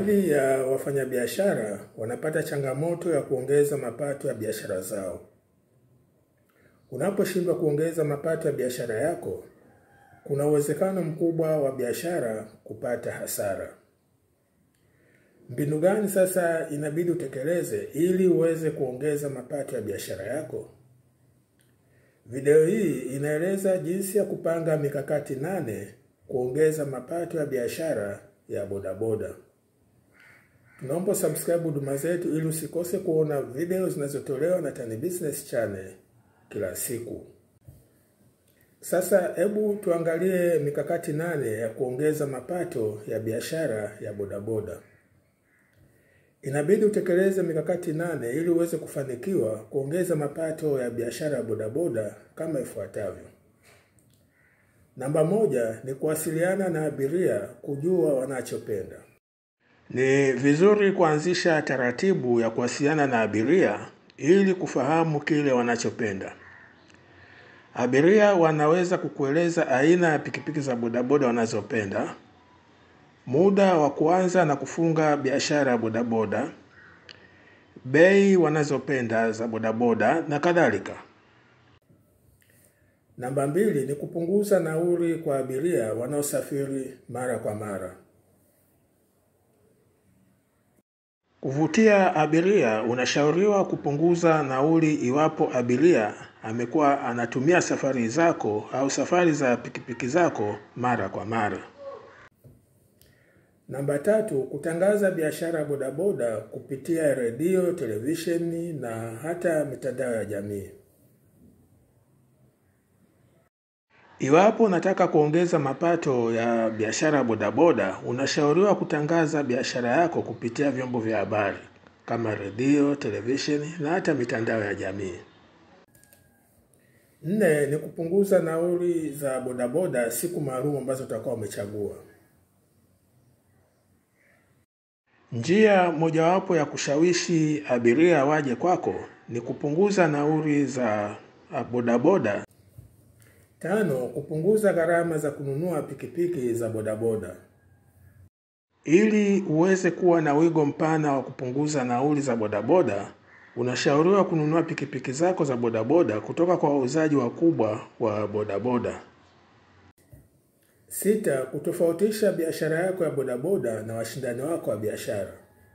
Baadhi ya wafanyabiashara wanapata changamoto ya kuongeza mapato ya biashara zao. Unaposhindwa kuongeza mapato ya biashara yako, kuna uwezekano mkubwa wa biashara kupata hasara. Mbinu gani sasa inabidi utekeleze ili uweze kuongeza mapato ya biashara yako? Video hii inaeleza jinsi ya kupanga mikakati nane kuongeza mapato ya biashara ya bodaboda. Tunaomba subscribe huduma zetu ili usikose kuona video zinazotolewa na Tan Business Channel kila siku. Sasa hebu tuangalie mikakati nane ya kuongeza mapato ya biashara ya bodaboda. Inabidi utekeleze mikakati nane ili uweze kufanikiwa kuongeza mapato ya biashara ya bodaboda kama ifuatavyo. Namba moja ni kuwasiliana na abiria kujua wanachopenda. Ni vizuri kuanzisha taratibu ya kuwasiliana na abiria ili kufahamu kile wanachopenda. Abiria wanaweza kukueleza aina ya pikipiki za bodaboda wanazopenda, muda wa kuanza na kufunga biashara ya bodaboda, bei wanazopenda za bodaboda na kadhalika. Namba mbili ni kupunguza nauli kwa abiria wanaosafiri mara kwa mara. Kuvutia abiria, unashauriwa kupunguza nauli iwapo abiria amekuwa anatumia safari zako au safari za pikipiki zako mara kwa mara. Namba tatu, kutangaza biashara ya bodaboda kupitia redio, televisheni na hata mitandao ya jamii. Iwapo unataka kuongeza mapato ya biashara ya bodaboda, unashauriwa kutangaza biashara yako kupitia vyombo vya habari kama redio, televisheni na hata mitandao ya jamii. Nne ni kupunguza nauli za bodaboda siku maalum ambazo utakuwa umechagua. Njia mojawapo ya kushawishi abiria waje kwako ni kupunguza nauli za bodaboda. Tano, kupunguza gharama za kununua pikipiki za bodaboda. Ili uweze kuwa na wigo mpana wa kupunguza nauli za bodaboda, unashauriwa kununua pikipiki zako za bodaboda kutoka kwa wauzaji wakubwa wa bodaboda. Sita, kutofautisha biashara yako ya bodaboda na washindani wako wa biashara.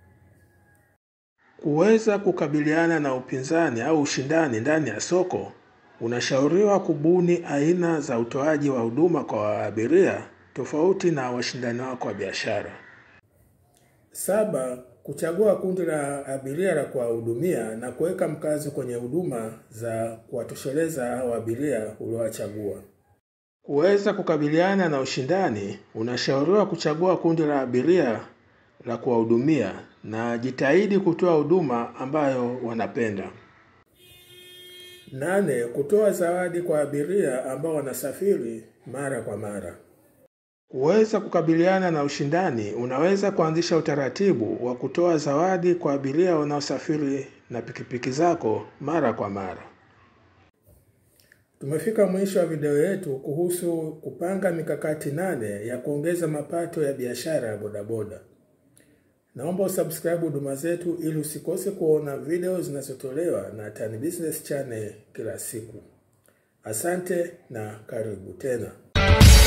Kuweza kukabiliana na upinzani au ushindani ndani ya soko, unashauriwa kubuni aina za utoaji wa huduma kwa abiria tofauti na washindani wako wa biashara. Saba, kuchagua kundi la abiria la kuwahudumia na kuweka mkazo kwenye huduma za kuwatosheleza hao abiria uliowachagua. Kuweza kukabiliana na ushindani, unashauriwa kuchagua kundi la abiria la kuwahudumia na jitahidi kutoa huduma ambayo wanapenda. Nane, kutoa zawadi kwa abiria ambao wanasafiri mara kwa mara. Kuweza kukabiliana na ushindani, unaweza kuanzisha utaratibu wa kutoa zawadi kwa abiria wanaosafiri na pikipiki zako mara kwa mara. Tumefika mwisho wa video yetu kuhusu kupanga mikakati nane ya kuongeza mapato ya biashara ya bodaboda. Naomba usubscribe huduma zetu ili usikose kuona video zinazotolewa na Tan Business Channel kila siku. Asante na karibu tena.